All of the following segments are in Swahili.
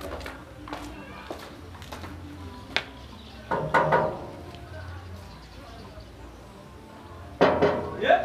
Yeah.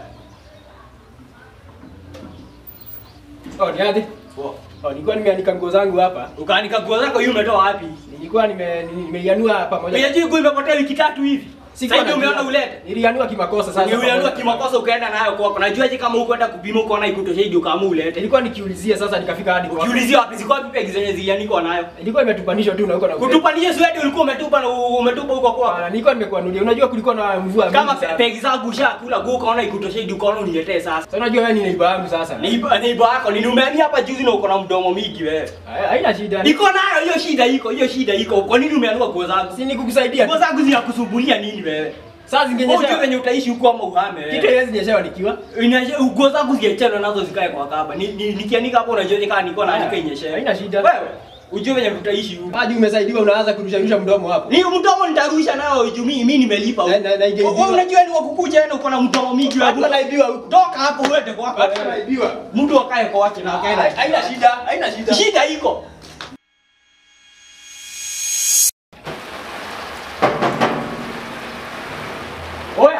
Oh, ni aje? Oh, nilikuwa nimeanika nguo zangu hapa. Ukaanika nguo zako hiyo umetoa wapi? Nilikuwa nime nimeianua pamoja. Unajua nguo imepotea wiki tatu hivi. Sikuwa Sasa ndio najua. umeona ulete. Nilianua kimakosa sasa. Ulianua pamoja. kimakosa ukaenda nayo kwako. Najuaje kama ukwenda kupima ukaona ikutosha hidi ukaamua ulete. Nilikuwa nikiulizia sasa nikafika hadi kwako. Ukiulizia wapi ziko wapi pegi zenye zilianikwa nayo? Ilikuwa imetupanishwa tu na huko na huko. Kutupanisha swedi ulikuwa umetupa na umetupa huko Ah, kwako. Nilikuwa nimekuanulia. Unajua kulikuwa na mvua Kama mingi sana. pegi zangu ushakula nguo ukaona ikutosha hidi ukaona uniletee sasa. Sasa unajua wewe ni neighbor yangu sasa. Neiba neiba yako ni umehamia hapa juzi na uko na mdomo mingi wewe. Hai- Haina shida. Iko nayo hiyo shida iko, hiyo shida iko. Kwa nini umeanua nguo zangu? Si nikukusaidia. Nguo zangu zinakusumbulia nini wewe? Sasa Wewe unajua zingenyesha. venye utaishi huko ama uhame wewe. Kitu haiwezi nyeshewa nikiwa. Inaje nguo zangu ziachana nazo zikae kwa kaba. Ni, ni, nikianika hapo unajua kama niko naandika inyeshe. Haina shida. Wewe ujue venye tutaishi huko. Hadi umesaidiwa unaanza kurusharusha mdomo hapo. Ni mdomo nitarusha nayo juu mimi mimi nimelipa huko. Na- na- na ingeibiwa. Wewe unajua ni wakukuja na uko na mdomo mingi Watu wewe. wanaibiwa huko. Toka hapo uende kwako. Watu wanaibiwa. Mtu akae kwa wake na akae na. Haina shida. Haina shida. Shida iko. Oya.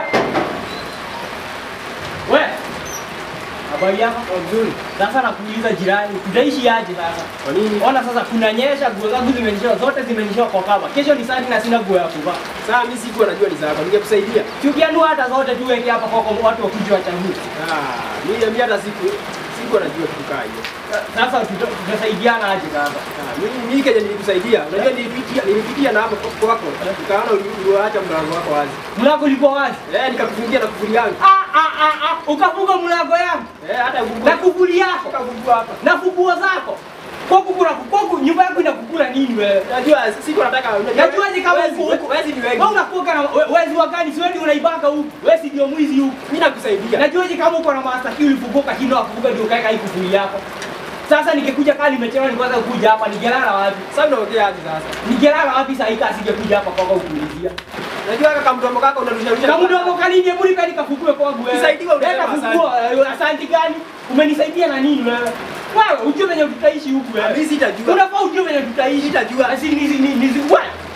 We. Habari yako? Nzuri. Sasa nakuuliza jirani, tutaishi aje sasa? Kwa nini? Ona sasa kunanyesha, nguo zangu zimenyeshewa, zote zimenyeshewa kwa kaba. Kesho ni sadi na sina nguo ya kuvaa. Sasa mimi sikuwa najua ni zako. Ningekusaidia. Tukianua hata zote tuweke hapa kwa kwa watu wakuje wachague. Ah, mimi mimi hata siku sikuwa najua kitu kaa hiyo. Sasa tuta- tutasaidiana aje sasa? Ah, mimi mimi kaja nilikusaidia. Unajua nilipitia nilipitia na hapo kwako. Nikaona uliacha mlango wako wazi. Mlango ulikuwa wazi. Eh, nikakufungia na kufuli yangu. Ah ah ah ah, ukafunga mlango yangu Eh, hata na ukufuli kufuli yako ukafungua hapa. na funguo zako. Kwa kukula kwa nyumba yako inakukula nini wewe? Najua siku nataka unajua. Najuaje kama wezi- uko huko? Wezi ni wengi. Wewe unakuwa na we- wezi wa gani? Si wewe ndio unaibaka huku. Wewe si ndio mwizi huku. Mimi nakusaidia. Najuaje kama uko na master key ulifunguka kindo afunguka ndio kaeka hii kufuli yako. Sasa nikikuja kali nimechelewa nikwanza kuja hapa nigelala wapi? Sasa unaongea aje sasa? Nigelala wapi saa hii kasi singekuja hapa kwako kuulizia. Najua kaka mdomo kako unarusha rusha. Na mdomo kanini hebu nipe nikafukue kwangu wewe. Nisaidiwe unasema Nenda asante. fukua, eh, asante gani? Umenisaidia na nini wewe? Wewe ujue venye tutaishi huku wewe. Mimi sitajua. Unafaa ujue venye tutaishi. Sitajua. Asi ni ni ni wewe.